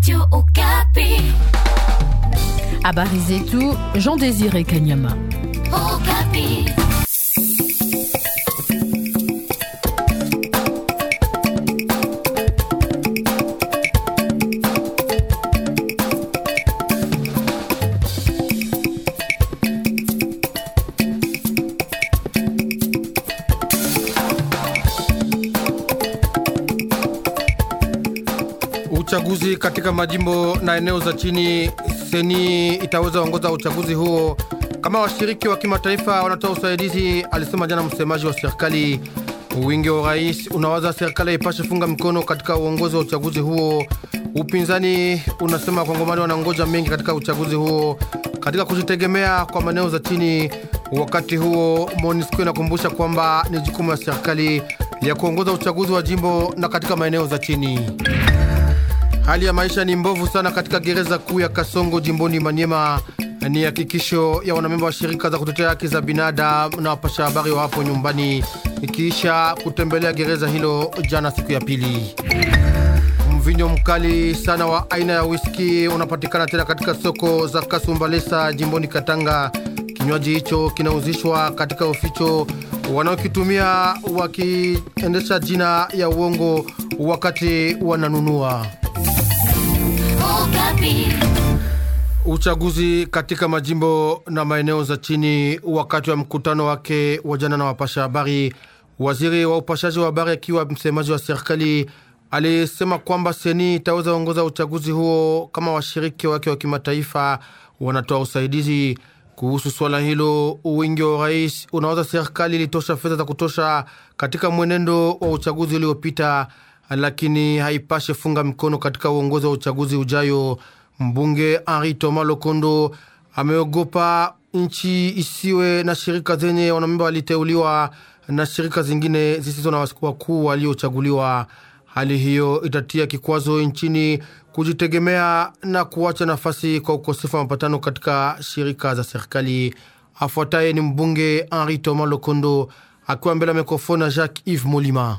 Radio Okapi. Habari zetu Jean Désiré Kanyama. Okapi. Uchaguzi katika majimbo na eneo za chini, seni itaweza ongoza uchaguzi huo kama washiriki wa kimataifa wanatoa usaidizi, alisema jana msemaji wa serikali. Wingi wa urais unawaza serikali ipashe funga mkono katika uongozi wa uchaguzi huo. Upinzani unasema wakongomani wanangoja mengi katika uchaguzi huo katika kujitegemea kwa maeneo za chini. Wakati huo MONUSCO inakumbusha kwamba ni jukumu ya serikali ya kuongoza uchaguzi wa jimbo na katika maeneo za chini. Hali ya maisha ni mbovu sana katika gereza kuu ya Kasongo jimboni Manyema. Ni hakikisho ya wanamemba wa shirika za kutetea haki za binadamu na wapasha habari wa hapo nyumbani, ikiisha kutembelea gereza hilo jana siku ya pili. Mvinyo mkali sana wa aina ya whisky unapatikana tena katika soko za Kasumbalesa jimboni Katanga. Kinywaji hicho kinauzishwa katika uficho wanaokitumia wakiendesha jina ya uongo wakati wananunua. Okapi. Uchaguzi katika majimbo na maeneo za chini. Wakati wa mkutano wake wa jana na wapasha habari, waziri wa upashaji wa habari akiwa msemaji wa serikali alisema kwamba seni itaweza ongoza uchaguzi huo kama washiriki wake wa kimataifa wanatoa usaidizi. Kuhusu swala hilo, wingi wa urais unawaza serikali ilitosha fedha za kutosha katika mwenendo wa uchaguzi uliopita, lakini haipashe funga mikono katika uongozi wa uchaguzi ujayo. Mbunge Henri Thomas Lokondo ameogopa nchi isiwe na shirika zenye wanamemba waliteuliwa na shirika zingine zisizo na wakuu waliochaguliwa. Hali hiyo itatia kikwazo nchini kujitegemea na kuacha nafasi kwa ukosefu wa mapatano katika shirika za serikali. Afuataye ni mbunge Henri Thomas Lokondo akiwa mbele ya mikrofoni na Jacques Yves Molima.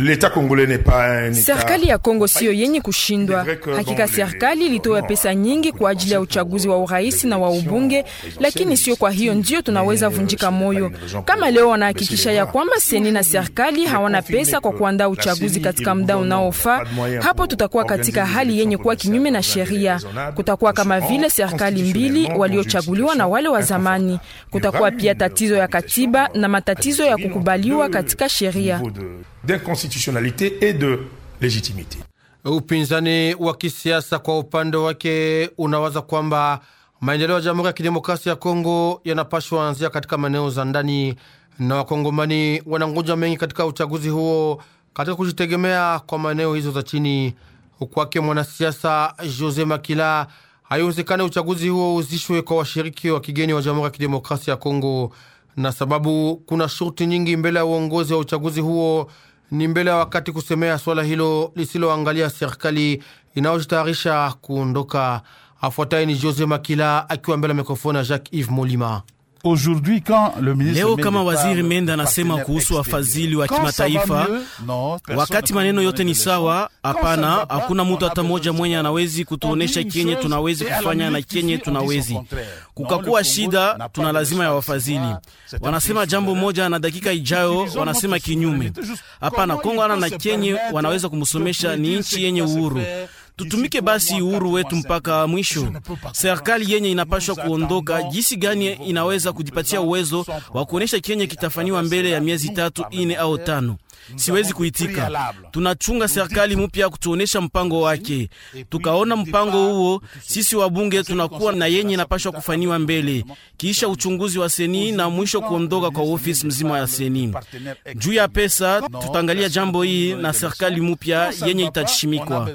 Serikali ya Kongo siyo yenye kushindwa. Hakika serikali ilitoa pesa nyingi kwa ajili ya uchaguzi wa urais na wa ubunge, lakini sio kwa hiyo ndio tunaweza vunjika moyo. Kama leo wanahakikisha ya kwamba seni na serikali hawana pesa kwa kuandaa uchaguzi katika muda unaofaa, hapo tutakuwa katika hali yenye kuwa kinyume na sheria. Kutakuwa kama vile serikali mbili waliochaguliwa na wale wa zamani. Kutakuwa pia tatizo ya katiba na matatizo ya kukubaliwa katika sheria d'inconstitutionnalité et de légitimité. Upinzani wa kisiasa kwa upande wake unawaza kwamba maendeleo ya Jamhuri ya Kidemokrasia ya Kongo yanapashwa anzia katika maeneo za ndani, na Wakongomani wanangoja mengi katika uchaguzi huo katika kujitegemea kwa maeneo hizo za chini. Kwake mwanasiasa Jose Makila, haiwezekani uchaguzi huo uzishwe kwa washiriki wa kigeni wa Jamhuri ya Kidemokrasia ya Kongo, na sababu kuna shurti nyingi mbele ya uongozi wa uchaguzi huo ni mbele ya wakati kusemea swala hilo lisiloangalia serikali inayojitayarisha kuondoka. Afuataye ni Jose Makila akiwa mbele ya mikrofoni ya Jacques Yves Molima. Leo kama waziri Menda anasema kuhusu wafadhili wa kimataifa, wakati maneno yote ni sawa, hapana, hakuna mtu hata mmoja mwenye anawezi kutuonesha kenye tunawezi kufanya na kenye tunawezi kukakuwa shida, tuna lazima ya wafadhili. Wanasema jambo moja na dakika ijayo wanasema kinyume. Hapana, Kongo ana na kenye wanaweza kumsomesha, ni nchi yenye uhuru tutumike basi uhuru wetu mpaka mwisho. Serikali yenye inapashwa kuondoka, jinsi gani inaweza kujipatia uwezo wa kuonyesha kenye kitafanywa mbele ya miezi tatu ine au tano? Siwezi kuitika. Tunachunga serikali mpya kutuonesha mpango wake, tukaona mpango huo, sisi wabunge tunakuwa na yenye inapashwa kufanywa mbele, kisha uchunguzi wa seni na mwisho kuondoka kwa ofisi mzima ya seni. Juu ya pesa, tutaangalia jambo hii na serikali mpya yenye itashimikwa.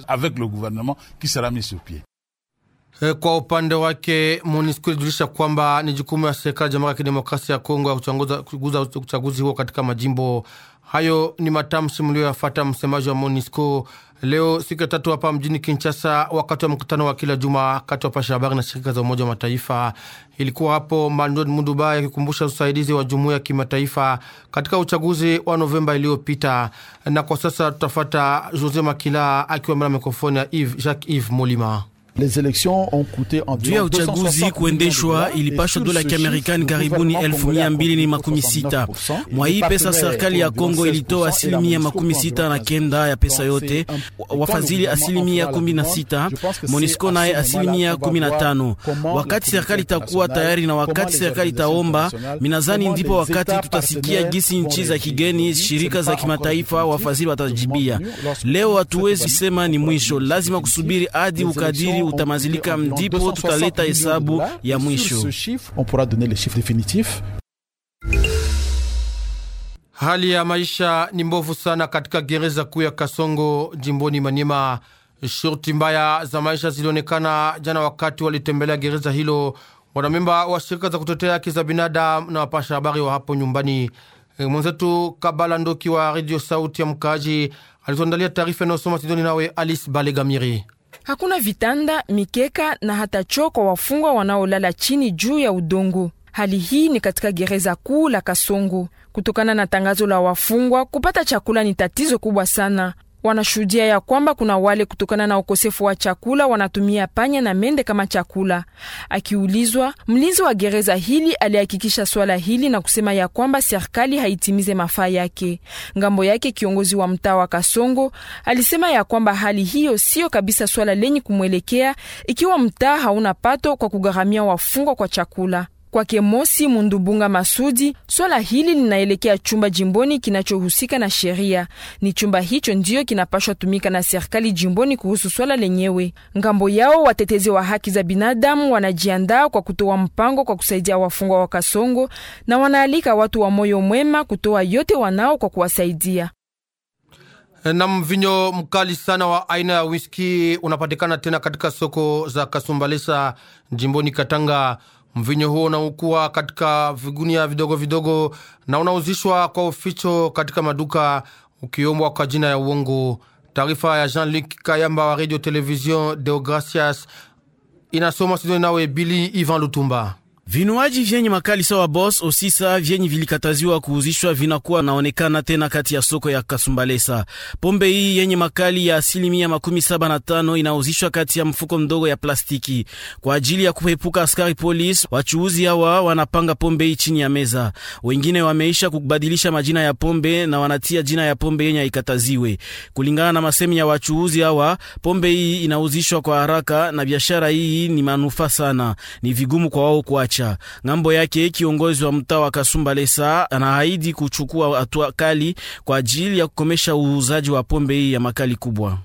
Kwa upande wake MONUSCO ilijulisha kwamba ni jukumu ya serikali ya Jamhuri ya Kidemokrasia ya Kongo ya kuchunguza uchaguzi huo katika majimbo hayo. Ni matamshi mlioyafata msemaji wa MONUSCO leo siku ya tatu hapa mjini Kinshasa, wakati wa mkutano wa kila juma kati ya wapasha habari na shirika za Umoja wa Mataifa. Ilikuwa hapo Mandod Mundubai akikumbusha usaidizi wa jumuiya ya kimataifa katika uchaguzi wa Novemba iliyopita. Na kwa sasa tutafata Jose Makila akiwa mbele ya mikrofoni ya Jacques Yves Molima. Juu ya uchaguzi kuendeshwa ilipashwa dola ya Kiamerikani karibuni elfu mia mbili ni makumi sita. Mwa hii pesa serikali ya Kongo ilitoa asilimia makumi sita na kenda ya pesa yote, wafadhili asilimia kumi na sita, Monisco naye asilimia kumi na tano. Wakati serikali itakuwa tayari na wakati serikali itaomba, minazani ndipo wakati tutasikia gisi nchi za kigeni, shirika za kimataifa, wafadhili watajibia. Leo hatuwezi sema ni mwisho, lazima kusubiri hadi ukadiri utamazilika ndipo tutaleta hesabu ya mwisho. Hali ya maisha ni mbovu sana katika gereza kuu ya Kasongo jimboni Maniema. Shurti mbaya za maisha zilionekana jana wakati walitembelea gereza hilo wanamemba wa shirika za kutetea haki za binadamu na wapasha habari wa hapo nyumbani. Mwenzetu Kabala Ndoki wa redio Sauti ya Mkaaji alituandalia taarifa inayosoma Sidoni nawe Alice Balegamiri. Hakuna vitanda, mikeka na hata choo kwa wafungwa wanaolala chini juu ya udongo. Hali hii ni katika gereza kuu la Kasongo. Kutokana na tangazo la wafungwa, kupata chakula ni tatizo kubwa sana. Wanashuhudia ya kwamba kuna wale kutokana na ukosefu wa chakula wanatumia panya na mende kama chakula. Akiulizwa, mlinzi wa gereza hili alihakikisha swala hili na kusema ya kwamba serikali haitimize mafaa yake. Ngambo yake, kiongozi wa mtaa wa Kasongo alisema ya kwamba hali hiyo siyo kabisa swala lenye kumwelekea ikiwa mtaa hauna pato kwa kugharamia wafungwa kwa chakula. Kwake Mosi Mundubunga Masudi, swala hili linaelekea chumba jimboni kinachohusika na sheria. Ni chumba hicho ndiyo kinapashwa tumika na serikali jimboni kuhusu swala lenyewe. Ngambo yao, watetezi wa haki za binadamu wanajiandaa kwa kutoa mpango kwa kusaidia wafungwa wa Kasongo na wanaalika watu wa moyo mwema kutoa yote wanao kwa kuwasaidia. Na mvinyo mkali sana wa aina ya whisky unapatikana tena katika soko za Kasumbalesa jimboni Katanga. Mvinyo huo unaukua katika vigunia vidogo vidogo na unauzishwa kwa uficho katika maduka ukiombwa kwa jina ya uongo. Taarifa ya Jean-Luc Kayamba wa Radio Television Deogracias inasoma Sidoni nawe Bili Ivan Lutumba. Vinywaji vyenye makali sawa Boss Osisa vyenye vilikataziwa kuuzishwa vinakuwa naonekana tena kati ya soko ya Kasumbalesa. Pombe hii yenye makali ya asilimia makumi saba na tano inauzishwa kati ya mfuko mdogo ya plastiki kwa ajili ya kuepuka askari polisi. Wachuuzi hawa wanapanga pombe hii chini ya meza, wengine wameisha kubadilisha majina ya pombe na wanatia jina ya pombe yenye haikataziwe. Kulingana na masemi ya wachuuzi hawa, pombe hii inauzishwa kwa haraka na biashara hii ni manufaa sana, ni vigumu kwa wao kuacha Ngambo yake kiongozi wa mtaa wa Kasumbalesa anaahidi kuchukua hatua kali kwa ajili ya kukomesha uuzaji wa pombe hii ya makali kubwa.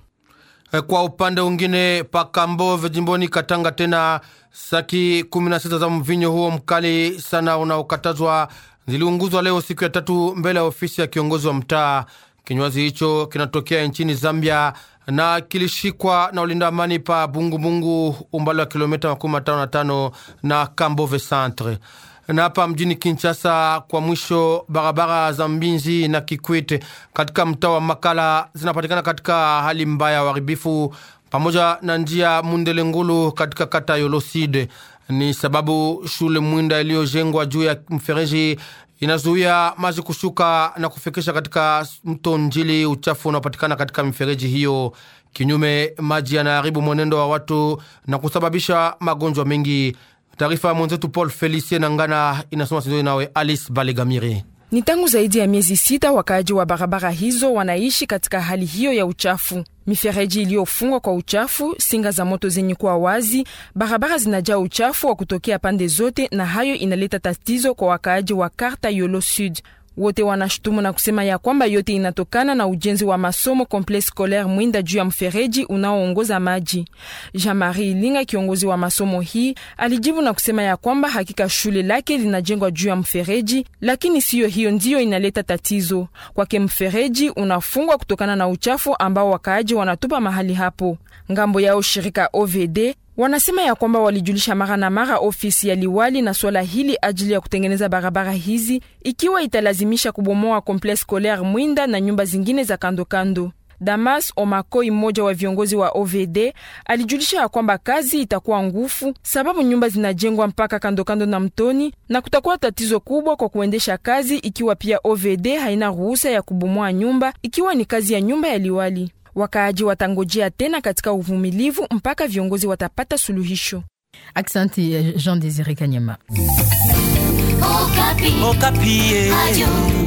Kwa upande mwingine, Pakambove jimboni Katanga, tena saki 16 za mvinyo huo mkali sana unaokatazwa ziliunguzwa leo siku ya tatu mbele ya ofisi ya kiongozi wa mtaa. Kinywaji hicho kinatokea nchini Zambia na kilishikwa na ulinda amani pa Bungubungu, umbali wa kilomita makumi matano na tano na Kambove Centre. Na hapa mjini Kinshasa, kwa mwisho, barabara za Mbinzi na Kikwete katika mtaa wa Makala zinapatikana katika hali mbaya ya uharibifu, pamoja na njia Mundele Ngulu katika kata Yoloside. Ni sababu shule Mwinda iliyojengwa juu ya mfereji inazuia maji kushuka na kufikisha katika mto Njili uchafu unaopatikana katika mifereji hiyo. Kinyume, maji yanaharibu mwenendo wa watu na kusababisha magonjwa mengi. Taarifa ya mwenzetu Paul Felicie Nangana inasoma Sidoni nawe Alice Balegamire. Ni tangu zaidi ya miezi sita wakaaji wa barabara hizo wanaishi katika hali hiyo ya uchafu. Mifereji iliyofungwa kwa uchafu, singa za moto zenye kuwa wazi, barabara zinajaa uchafu wa kutokea pande zote, na hayo inaleta tatizo kwa wakaaji wa karta Yolo Sud. Wote wanashutumu na kusema ya kwamba yote inatokana na ujenzi wa masomo Complexe Scolaire Mwinda juu ya mfereji unaoongoza maji. Jean-Marie Ilinga, kiongozi wa masomo hii, alijibu na kusema ya kwamba hakika shule lake linajengwa juu ya mfereji, lakini siyo hiyo ndiyo inaleta tatizo kwake. Mfereji unafungwa kutokana na uchafu ambao wakaaji wanatupa mahali hapo. Ngambo yao shirika OVD wanasema ya kwamba walijulisha mara na mara ofisi ya liwali na swala hili ajili ya kutengeneza barabara hizi, ikiwa italazimisha kubomoa Complexe Scolaire Mwinda na nyumba zingine za kandokando. Damas Omakoi, mmoja wa viongozi wa OVD, alijulisha ya kwamba kazi itakuwa ngufu sababu nyumba zinajengwa mpaka kandokando na mtoni na kutakuwa tatizo kubwa kwa kuendesha kazi, ikiwa pia OVD haina ruhusa ya kubomoa nyumba, ikiwa ni kazi ya nyumba ya liwali. Wakaaji watangojea tena katika uvumilivu mpaka viongozi watapata suluhisho. Aksanti Jean Desire Kanyama. Okapi. Okapi. Radio